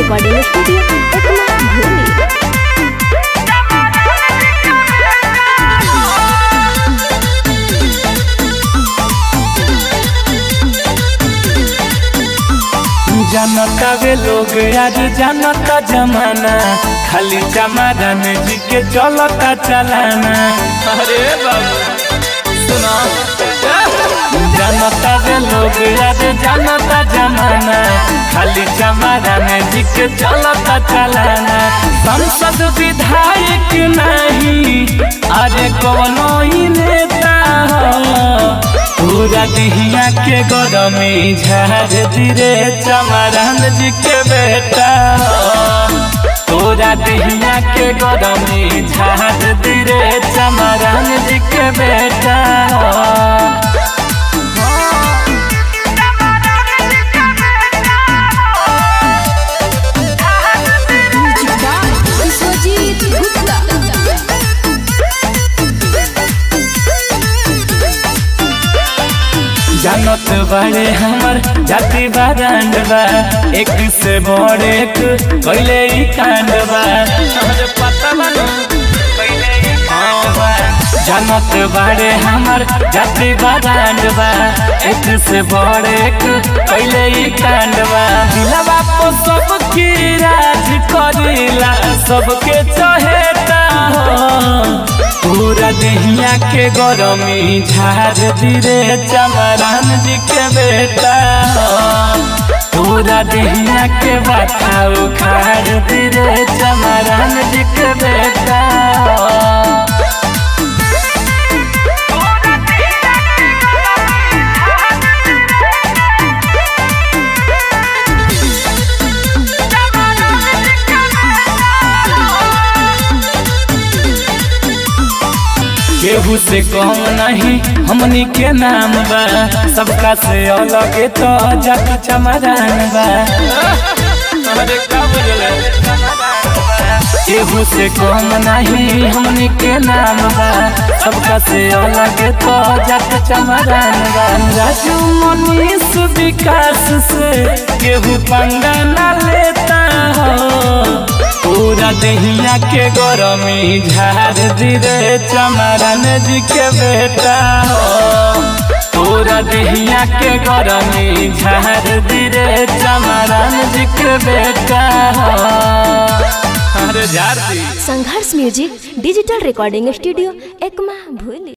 Recording studio Ekma भूमि जानता वे लोग आज जानता जमाना खाली चमारन जी के चलता चलाना अरे बाबू सुना जानता वे लोग आज जानता जमाना खाली चमारन जी के चलता चलाना संसद विधायक नहीं अरे कोनो ही नेता हो पूरा दिहिया के गरमी झाड़ दिरे चमरान जी के बेटा पूरा दिहिया के गरमी झाड़ दिरे चमरान जी के बेटा विश्वजीत गुप्ता जानत बड़े हमर जाति बारांड बा एक से बड़े एक कैले ही कांड बा अरे पता बा ना? कैले ही कांड बा। जानत बड़े हमर जाति बारांड बा एक से बड़े एक कैले ही कांड बा दिलवा को सबकी राज करिला सबके चहेता हो पूरा दहिया के गरमी झाड़ दिरे चमरान जी के बेटा हो। पूरा दहिया के बाता उखाड़ दिरे चमरान जी के बेटा हो। केहू से कम नहीं हमनी के नाम बा सबका से अलग तो जग चमरान बा अरे का बुझले? केहू से कम नहीं हमनी के नाम बा सबका से अलग तो जग चमरान बा राजू मनीष विकास से केहू पंगा न लेता हो पूरा दहिया के गरमी झाड़ दिरे चमरन जी के बेटा हो पूरा दहिया के गरमी झाड़ दिरे चमरन जी के बेटा हो अरे झाड़ दी Sangharsh music digital recording studio Ekma भूली